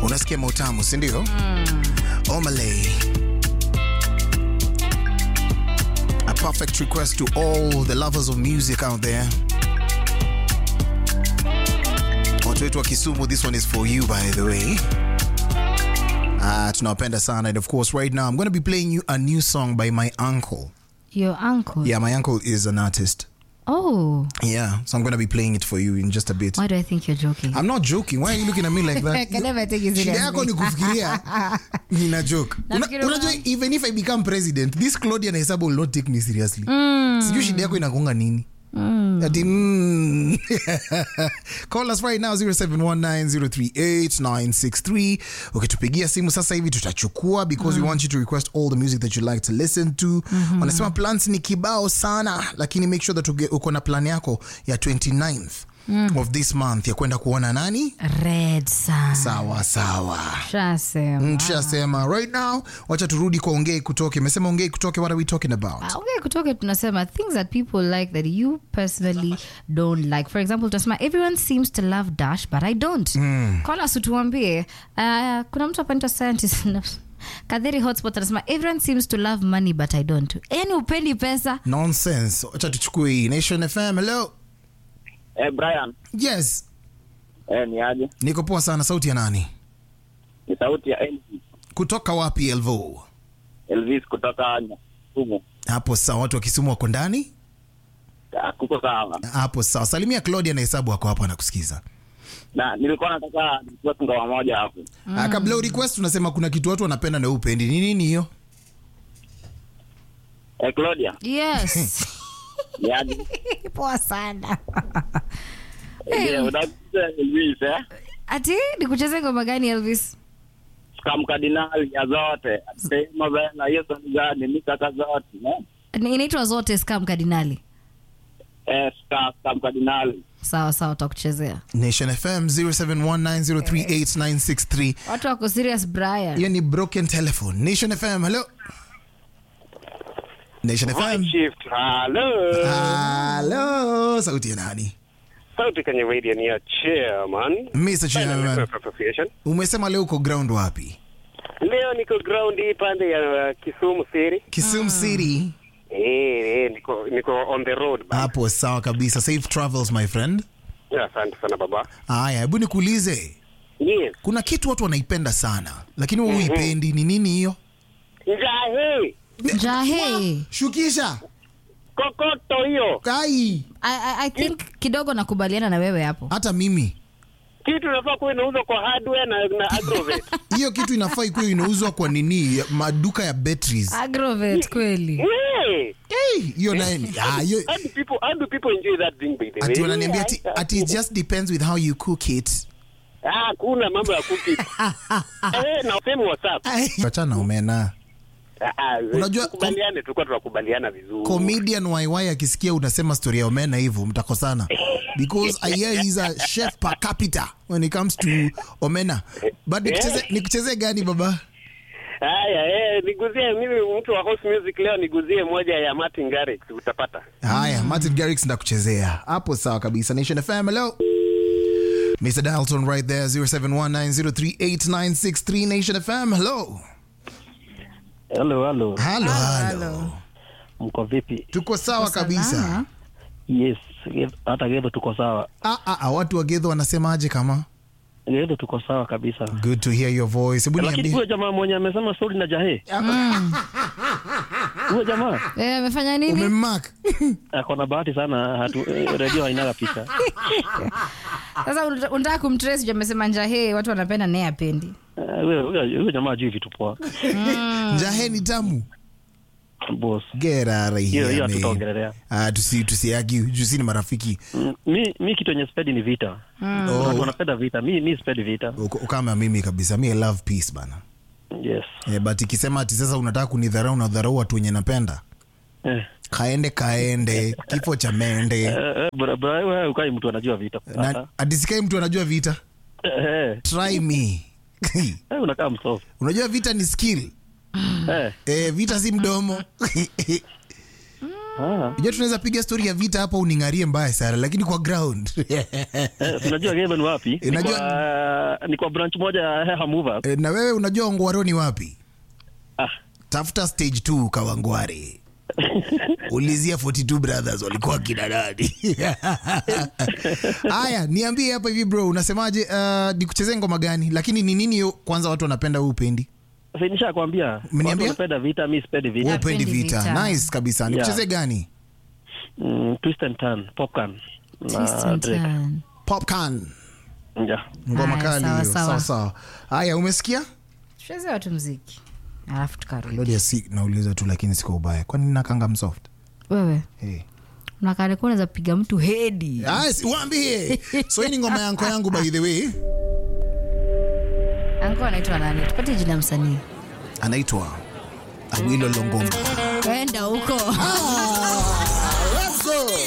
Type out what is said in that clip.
unasikia mautamu si ndio? Omalay. A perfect request to all the lovers of music out there. Watu wetu wa Kisumu, this one is for you by the way. Ah, tunawapenda sana and of course right now I'm going to be playing you a new song by my uncle. Your uncle. Yeah, my uncle is an artist. Oh, Yeah, so I'm going to be playing it for you in just a bit. why do I think you're joking? I'm not joking. Why are you looking at me like I that? can never take you Shida yako ni seriously. kufikiria nina joke. Una, Nafikiri unajua una- even if I become president, this Claudia na Hesabu will not take me seriously. Sijui shida yako inakuanga nini? Ati, mm. Call us right now 0719038963. Ukitupigia simu sasa hivi tutachukua because we want you to request all the music that you like to listen to. Wanasema plans ni kibao sana lakini make sure that uge- uko na plan yako ya 29th of this month ya kwenda kuona nani? Red sun. Sawa sawa. Shasema. Mm, tushasema right now wacha turudi kwa ongei kutoke imesema ongei kutoke what are we talking about Ah, okay kutoka tunasema things that people like that you personally don't like for example tunasema everyone seems to love dash but i don't call us utuambie uh, kuna mtu apanita scientist kadhiri hotspot anasema everyone seems to love money but i don't yani upendi pesa nonsense wacha tuchukue hii nation fm hello Eh, Brian, yes eh, ni aje? niko poa sana sauti ya nani Ni sauti ya Elvis. kutoka wapi elvo Elvis kutoka Kisumu. hapo sawa watu wa kisumu wako ndani Ah, Kuko sawa. hapo sawa salimia claudia na hesabu wako hapa anakusikiza Na nilikuwa nataka request ngoma moja hapo. mm. kabla urequest unasema kuna kitu watu wanapenda na upendi ni nini hiyo Eh, Claudia, yes ni aje? poa sana Eh, unakuja Elvis eh? ati nikucheze ngoma gani elvis Scam Cardinal ya zote. Sema bana hiyo song gani? Ni kaka zote, eh? Ni- inaitwa zote scam kardinali Eh, Scam, Scam Cardinal. sawa sawa utakuchezea nation fm 0719038963 watu wako serious brian hiyo ni broken telephone nation fm hello nation fm shift hello Hello, sauti ya nani? sauti kwenye radio ni ya chairman Mr. Chairman. Network Association. Umesema leo uko ground wapi? leo niko ground hii pande ya uh, kisumu city Kisumu City. eh, eh, niko niko on the road ba. Hapo sawa kabisa. Safe travels my friend. Yeah, asante sana baba Haya, hebu nikuulize. yes Kuna kitu watu wanaipenda sana, lakini wewe huipendi. Ni nini hiyo? njahe jahe Shukisha. kokoto hiyo Kai. I, I, I think kidogo nakubaliana na wewe hapo Hata mimi. kitu inafaa kuwa inauzwa kwa hardware na, na agrovet Hiyo kitu inafaa ikuwa inauzwa kwa nini? Maduka ya batteries. agrovet kweli yeah. Hey, hiyo naye ni- ah, hiyo how do people how do people enjoy that thing by the way ati wananiambia ati, Yeah, ati it just depends with how you cook it. ah kuna mambo ya kuki eh na same whatsapp Achana na omena. ah, ah, Unajua- tukubaliane tulikuwa tunakubaliana vizuri comedian YY akisikia unasema story ya omena hivyo mtakosana because I hear he's a chef per capita when it comes to omena but nikucheze nikucheze gani baba Haya, eh, niguzie mimi mtu wa house music leo niguzie moja ya Martin Garrix utapata. haya Martin Garrix ndakuchezea hapo sawa kabisa Nation FM hello Mr. Dalton right there 0719038963 Nation FM hello Halo, halo, halo halo mko vipi? tuko sawa kabisa Salama. Yes, Ge- hata Gedho tuko sawa, ah, ah, ah, watu wa Gedho wanasemaje kama Gedho tuko sawa kabisa. good to hear your voice hebu Lakini niambie huyo jamaa mwenye amesema stori na Jahe, huyo jamaa Eh, amefanya nini umemark ako na bahati sana, hatu eh, redio hainaga picha. sasa unata- unataka kumtrace juu amesema njahe watu wanapenda naye apendi Eh, Huyo huyo- huyo jamaa ajui vitu poa, njahe ni tamu boss. Get out of Hiyo here, hiyo man. hatutaongelelea. Ah, tusi tusiagi jusi ni marafiki Mm, Mi mi kitu yenye spedi ni vita. Watu oh, wanapenda vita, mi mi spedi vita. uko- kama mimi kabisa mi I love peace bana Yes. eh, but ikisema ati sasa unataka kunidharau nadharau watu wenye napenda Eh. kaende kaende kifo cha mende Eh, eh, bra- bra- wewe ukai mtu anajua vita. na Hata. adisikai mtu anajua vita Eh, eh, try me eh, unakaa msofu. unajua vita ni skill Eh. eh, vita si mdomo Ah, Unajua tunaweza piga story ya vita hapa uning'arie mbaya sana lakini kwa ground. eh, unajua game ni wapi? Ni Unajua- kwa, ni kwa branch moja ya Heha Movers. Eh, na wewe unajua Ongwaro ni wapi? Ah, Tafuta stage 2 Kawangware. Ulizia 42 brothers walikuwa kina nani? Haya, niambie hapa hivi bro, unasemaje? Uh, nikuchezee ngoma gani? Lakini ni nini hiyo kwanza watu wanapenda huu upendi? sasa nishakwambia. Umeniambia? Watu wanapenda vita, mimi sipendi Wewe vita. upendi Hapendi vita. vita. Nice kabisa. Nikuchezee gani? Mm, twist and turn, popcorn. Twist Na and Drake. turn. Popcorn. Yeah. Ngoma Haya, kali sawa, hiyo. sawa. Sawa sawa. Haya, umesikia? tucheze watu mziki alafu tukarudi Lodi ya si nauliza tu lakini siko ubaya. Kwani nakanga msoft? wewe Hey. unakarekuwa unaweza piga mtu hedi Ah, si- waambie. So hii ni ngoma yanko yangu by the way. anko anaitwa nani tupate jina ya msanii Anaitwa Awilo Longomba. enda huko